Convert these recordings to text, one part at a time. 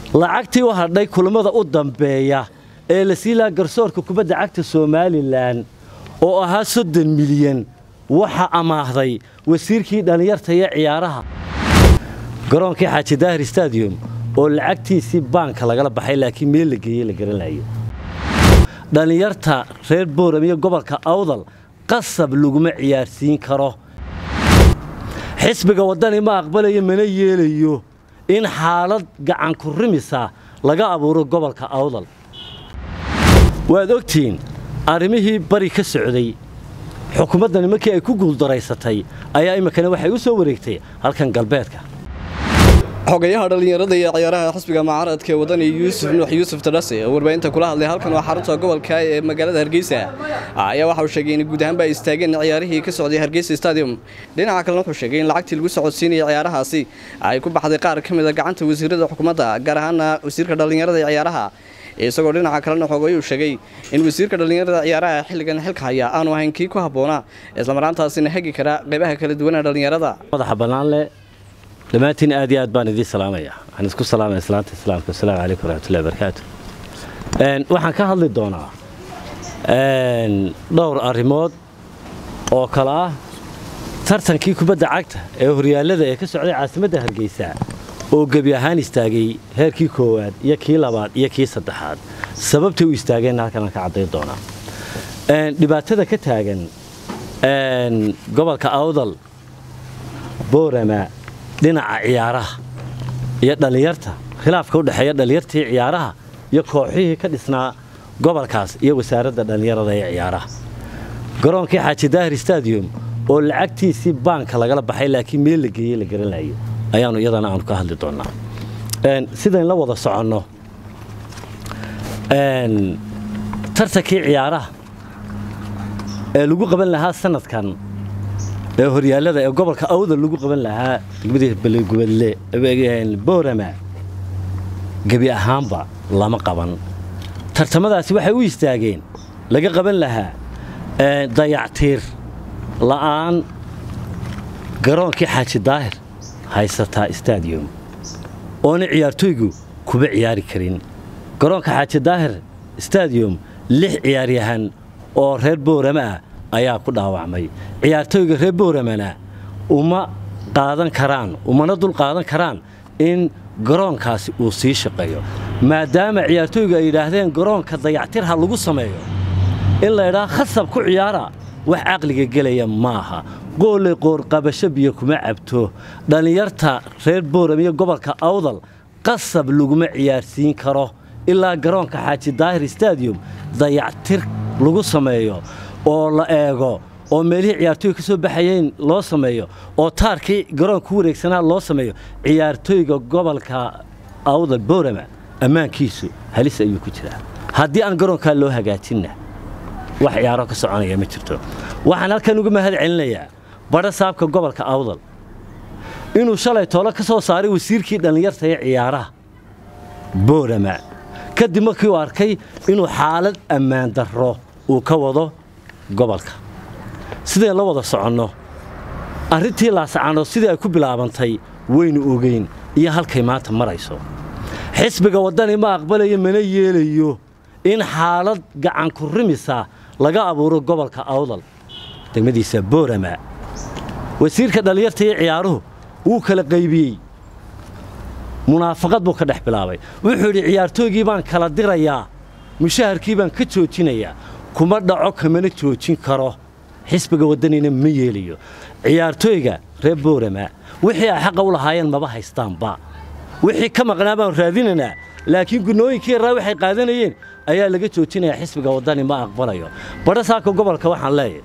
lacagtii u hadhay kulammada u dambeeya ee la sii lahaa garsoorka kubadda cagta somalilan oo ahaa soddon milyan waxaa amaahday wasiirkii dhallinyarta iyo ciyaaraha garoonkii xaaji daahir stadium oo lacagtiisii baanka lagala baxay laakiin meel la geeyey la garanayo dhallinyarta reer booram iyo gobolka awdal qasab laguma ciyaarsiin karo xisbiga waddani ma aqbalayo mana yeelayo in xaalad gacanku rimisa laga abuuro gobolka awdal waad ogtihiin arrimihii bari ka socday xukuumaddani markii ay ku guuldaraysatay ayaa iminkana waxay u soo wareegtay halkan galbeedka xogayaha dhallinyarada iyo ciyaaraha xisbiga mucaaradka ee wadani yuusuf nuux yuusuf tadhase oo warbaahinta kula hadlay halkan waa xarunta gobolka ee magaalada hargeysa ayaa waxa uu sheegay in guud ahaanba ay istaageen ciyaarihii ka socday hargeysa stadium dhinaca kalena wuxuu sheegay in lacagtii lagu socodsiinaya ciyaarahaasi ay ku baxday qaar ka mid a gacanta wasiirada xukuumadda gaar ahaana wasiirka dhallinyarada iyo ciyaaraha isagoo dhinaca kalena xogayuu sheegay in wasiirka dhallinyarada ciyaaraha xilligan xilka haya aanu ahayn kii ku habboonaa islamaraantaasina hagi kara qaybaha kala duwana dhallinyarada madaxa bannaanle dhammaantiin aad iyo aad baan idiin salaamaya waxaan isku salaamaya islaanta islaamka wasalaamu calaykum waraxmatullahi wabarakaatu waxaan ka hadli doonaa dhowr arrimood oo kale ah tartankii kubadda cagta ee horyaallada ee ka socday caasimadda hargeysa oo gebi ahaan istaagay heerkii koowaad iyo kii labaad iyo kii saddexaad sababtay u istaageenna halkanaan ka caddayn doonaa dhibaatada ka taagan gobolka awdal boorama dhinaca ciyaaraha iyo dhallinyarta khilaafka u dhexeeya dhallinyartii ciyaaraha iyo kooxihii ka dhisnaa gobolkaas iyo wasaaradda dhallinyarada ee ciyaaraha garoonkii xaaji daahir stadium oo lacagtiisii baanka lagala baxay laakiin meel la geeyey la garanayo ayaanu iyadana aanu ka hadli doonnaa sidayn la wada soconno tartankii ciyaaraha ee lagu qaban lahaa sanadkan ee horyaallada ee gobolka awdal lagu qaban lahaa degmadii balgubadle boorama gebi ahaanba lama qaban tartamadaasi waxay u istaageen laga qaban lahaa dayactiir la'aan garoonkii xaaji daahir haysataa stadium oona ciyaartooygu kuba ciyaari karin garoonka xaaji daahir stadium lix ciyaaryahan oo reer boorama ah ayaa ku dhaawacmay ciyaartooyga reer booramana uma qaadan karaan umana dul qaadan karaan in garoonkaasi uu sii shaqeeyo maadaama ciyaartooygu ay yidhaahdeen garoonka dayactir ha lagu sameeyo in la ydhaa khasab ku ciyaara wax caqliga gelaya maaha qooley qoorqabasho biyo kuma cabto dhallinyarta reer booram iyo gobolka awdal qasab laguma ciyaarsiin karo ilaa garoonka xaaji daahir stadium dayactir lagu sameeyo oo la eego oo meelihii ciyaartooyga ka soo baxayeen loo sameeyo oo taarkii garoonka ku wareegsanaa loo sameeyo ciyaartooyga gobolka awdal boorama ammaankiisu halis ayuu ku jiraa haddii aan garoonkaa loo hagaajinna wax ciyaaro ka soconaya ma jirto waxaan halkan uga mahad celinayaa badha saabka gobolka awdal inuu shalay toolo ka soo saaray wasiirkii dhallinyarta ee ciyaaraha boorama kadib markii uu arkay inuu xaalad ammaan darro uu ka wado gobolka sidayn la wada soconno arrintii laasacano sidii ay ku bilaabantay waynu ogeyn iyo halkay maanta marayso xisbiga waddani ma aqbalayo mana yeelayo in xaalad gacanku rimisa laga abuuro gobolka awdal degmadiisa boorama wasiirka dhallinyarta iyo ciyaaruhu wuu kala qaybiyey munaafaqad buu ka dhex bilaabay wuxuu yidhi ciyaartooygii baan kala dirayaa mushaharkii baan ka joojinayaa kuma dhaco kamana joojin karo xisbiga waddanina ma yeelayo ciyaartooyga reer boorama wixii ay xaqa u lahaayeen maba haystaanba wixii ka maqnaa baan raadinaynaa laakiin gunooyinkii yaraa waxay qaadanayeen ayaa laga joojinayaa xisbiga waddani ma aqbalayo badha saaka gobolka waxaan leeyahay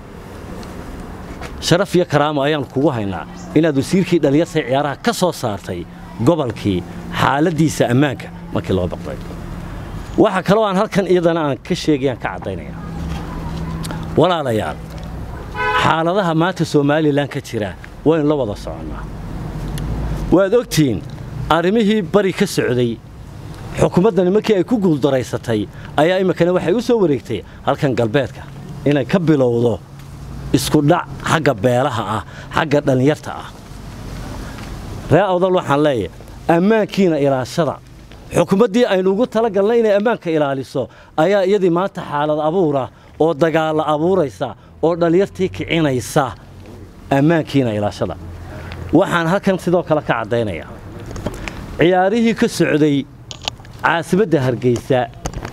sharaf iyo karaamo ayaan kugu haynaa inaad wasiirkii dhallinyarta ciyaaraha ka soo saartay gobolkii xaaladdiisa ammaanka markii loo baqday waxa kaloo aan halkan iyadana aan ka sheegayaan ka caddaynaya walaalayaal xaaladaha maanta somalilan ka jira waynu la wada soconnaa waad ogtihiin arrimihii bari ka socday xukuumaddani markii ay ku guuldaraysatay ayaa iminkana waxay u soo wareegtay halkan galbeedka inay ka bilowdo isku dhac xagga beelaha ah xagga dhallinyarta ah ree awdal waxaan leeyahay ammaankiina ilaashada xukuumaddii aynu ugu talagalnay inay ammaanka ilaaliso ayaa iyadii maanta xaalad abuura oo dagaalla abuuraysa oo dhallinyartii kicinaysa ammaankiina ilaashada waxaan halkan sidoo kale ka caddaynayaa ciyaarihii ka socday caasimadda hargeysa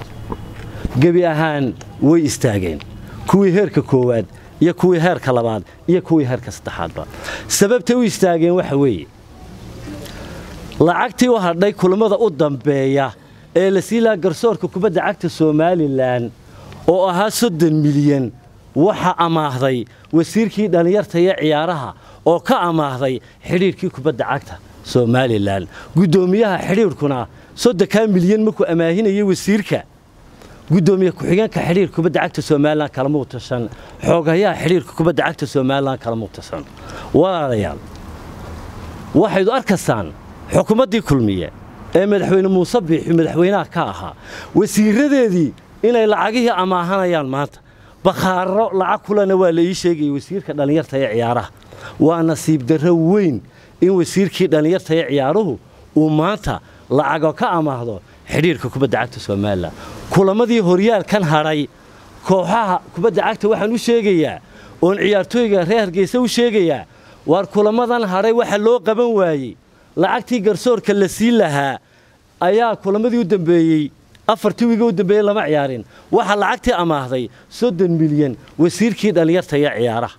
gebi ahaan way istaageen kuwii heerka koowaad iyo kuwii heerka labaad iyo kuwii heerka saddexaadba sababtay u istaageen waxa weeye lacagtii u hadhay kulammada u dambeeya ee la sii lahaa garsoorka kubadda cagta somalilan oo ahaa soddon milyan waxa amaahday wasiirkii dhallinyarta iyo ciyaaraha oo ka amaahday xidhiirkii kubadda cagta somalilan guddoomiyaha xidhiirkuna soddonkaa milyan markuu amaahinayay wasiirka guddoomiye ku-xigeenka xidhiirka kubadda cagta somalilan kalama utashan xoogayaha xidhiirka kubadda cagta somalilan kalama utashan walaalayaal waxaydu arkaysaan xukuumaddii kulmiye ee madaxweyne muuse biixi madaxweynaha ka ahaa wasiiradeedii inay lacagihii amaahanayaan maanta bakhaaro lacag kulena waa la ii sheegayay wasiirka dhallinyarta ee ciyaaraha waa nasiib darro weyn in wasiirkii dhallinyarta ee ciyaaruhu uu maanta lacago ka amaahdo xidhiirka kubadda cagta somalilan kulamadii horyaalkan hadhay kooxaha kubadda cagta waxaan u sheegayaa oon ciyaartooyga reer hargeysa u sheegayaa waar kulamadan hadhay waxa loo qaban waayey lacagtii garsoorka la siin lahaa ayaa kulamadii u dambeeyey afartii wiiga u dambeeyey lama ciyaarin waxaa lacagtii amaahday soddon milyan wasiirkii dhallinyarta iyo ciyaaraha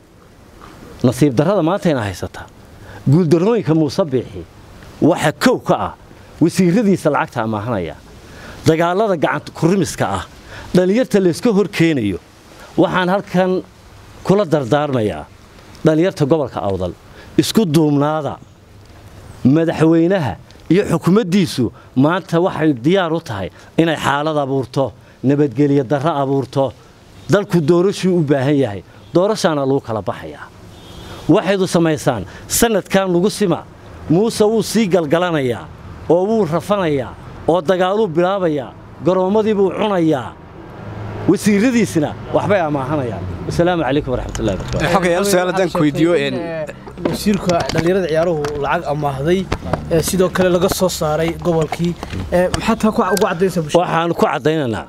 nasiib darrada maantayna haysataa guuldarrooyinka muuse biixi waxa kow ka ah wasiiradiisa lacagta amaahanaya dagaallada gacanta kurimiska ah dhallinyarta layska hor keenayo waxaan halkan kula dardaarmayaa dhallinyarta gobolka awdal isku duubnaada madaxweynaha iyo xukuumaddiisu maanta waxay diyaar u tahay inay xaalad abuurto nabadgelyo darro abuurto dalku doorashuu u baahan yahay doorashaana lagu kala baxayaa waxaydu samaysaan sannadkan lagu sima muuse wuu sii galgalanayaa oo wuu rafanayaa oo dagaaluu bilaabayaa garoommadii buu cunayaa wasiiradiisna waxbay amaahanayaan wasalaamu calaykum waraxmatullahi wabarakatu xogayaal su-aal haddaan ku weydiiyo wasiirka dhallinyarada ciyaaruhu lacag amaahday ee sidoo kale laga soo saaray gobolkii maxaa taa ugu caddaysa bulshada waxaan ku caddaynaynaa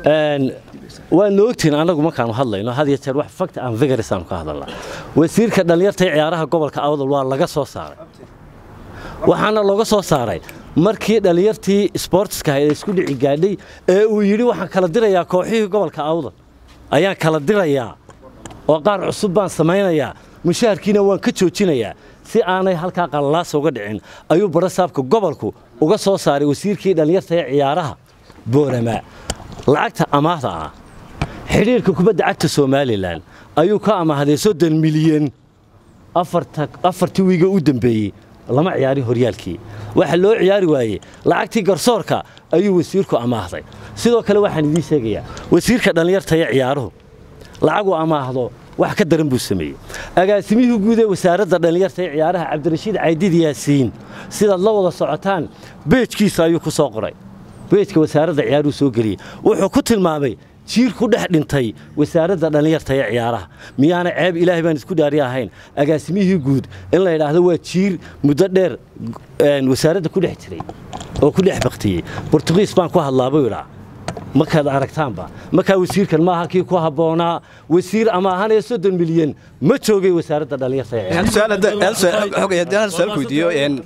waadna ogtihin annagu markaanu hadlayno had iyo jeer wax fakta aan vigaris aanu ka hadalnaa wasiirka dhallinyarta ee ciyaaraha gobolka awdal waa laga soo saaray waxaana looga soo saaray markii dhallinyartii sboortiska ahayd ee isku dhici gaadhay ee uu yidhi waxaan kala dirayaa kooxihii gobolka awdal ayaan kala dirayaa oo qaar cusub baan samaynayaa mushaharkiina waan ka joojinayaa si aanay halkaa qallalaasa uga dhicin ayuu barasaabka gobolku uga soo saaray wasiirkii dhallinyarta ee ciyaaraha boorama lacagta amaahda ah xidhiirka kubadda cagta somalilan ayuu ka amaahday soddon milyan afartii wiiga u dambeeyey lama ciyaarin horyaalkii waxa loo ciyaari waayey lacagtii garsoorka ayuu wasiirku amaahday sidoo kale waxaan idiin sheegayaa wasiirka dhallinyarta ee ciyaaruhu lacaguu amaahdo wax ka daran buu sameeyey agaasimihii guud ee wasaaradda dhallinyarta ee ciyaaraha cabdirashiid caydid yaasiin sidaad la wada socotaan beejkiisa ayuu ku soo qoray beejka wasaaradda ciyaaruhu soo geliyey wuxuu ku tilmaamay jiir ku dhex dhintay wasaaradda dhallinyarta ee ciyaaraha miyaana ceeb ilaahay baan isku dhaari ahayn agaasimihii guud in la yidhaahdo waa jiir muddo dheer wasaaradda ku dhex jiray oo ku dhex baktiyey bortugiis baan ku hadlaa buu idhaa markaad aragtaanba markaa wasiirkan maaha kii ku habboonaa wasiir ama ahanaya soddon milyan ma joogay wasaaradda dhallinyarta ee ciyaaraha su-aal ku weydiiyo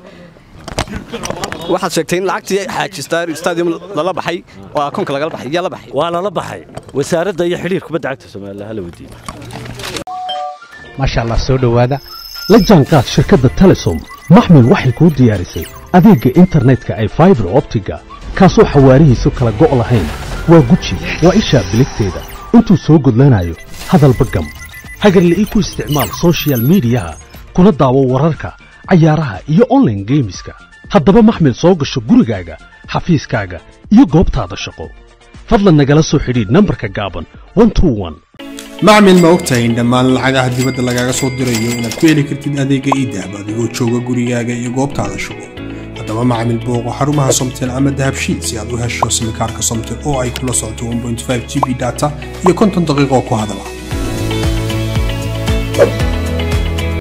waxaad sheegtay in lacagtii xaaji stadium lala baxay oo akoonka lagala baxay yaa la baxay waa lala baxay wasaaradda iyo xidhiir kubadda cagta somalilan hala weydiiyo maasha allah soo dhowaada la jaanqaad shirkadda telesom maxmil waxay kuu diyaarisay adeegga internetka ay faibar optiga kaasoo xawaarihiisu kala go' lahayn waa guji waa ishaa biligteeda intuu soo gudlanayo hadalba gam hagarle ii ku isticmaal soshiyal miidiyaha kuna daawo wararka cayaaraha iyo onlaine geemiska haddaba maxmil soo gasho gurigaaga xafiiskaaga iyo goobtaada shaqo fadlan nagala soo xidhiidh nambarka gaaban macmil ma ogtahay in dhammaan lacagaha dibadda lagaaga soo dirayo inaad ku heli kartid adeegga iidahab adigoo jooga gurigaaga iyo goobtaada shaqo haddaba macmil booqo xarumaha somtel ama dahabshiil si aad u hesho simikaarka somtel oo ay kula socoto g b data iyo konton daqiiqo ku hadala